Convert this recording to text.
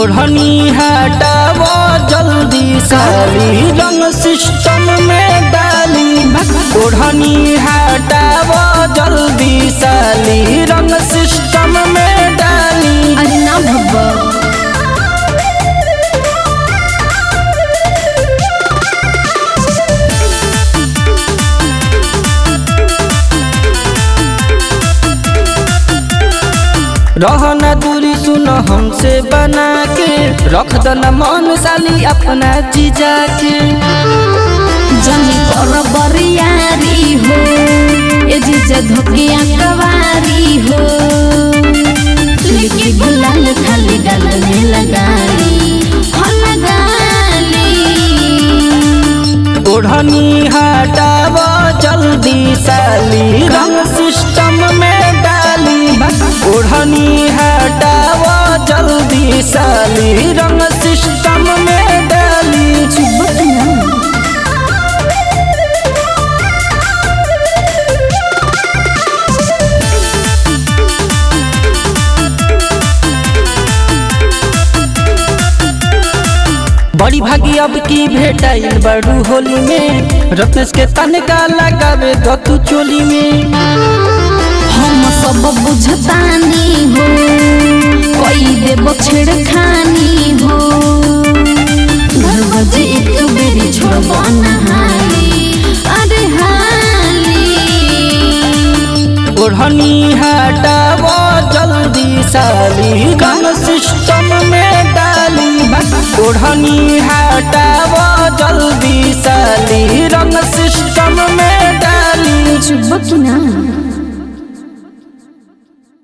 ओढ़नी हटाव जल्दी साली रंग सिस्टम में डाली ओढ़नी हटाव जल्दी साली रंग सिस्टम में डाली अरे ना भब्बा रहना दूरी सुन हमसे बना के रख दना मन साली अपना जीजा के जनी कर बरियारी हो ए जीजा धोकिया कवारी हो लिखी गुलाल खाली गल में लगाली हो लगाली ओढ़नी हटाव जल्दी साली रंग सिस्टम में डाली ओढ़नी हटाव जल्दी साली रंग सिस्टम में डाली चुबक ना बड़ी भागी अब की भेटाइल बड़ू होली में रत्नेश के तनका लगावे दो तू चोली में हम सब बुझतानी हो कोई देव छेड़खानी हो घर बजे एक बेरी छोड़ब नहाली अरे हाली ओढ़नी हटाव जल्दी साली रंग सिस्टम में डाली ओढ़नी हटाव जल्दी साली रंग सिस्टम में डाली चुबक ना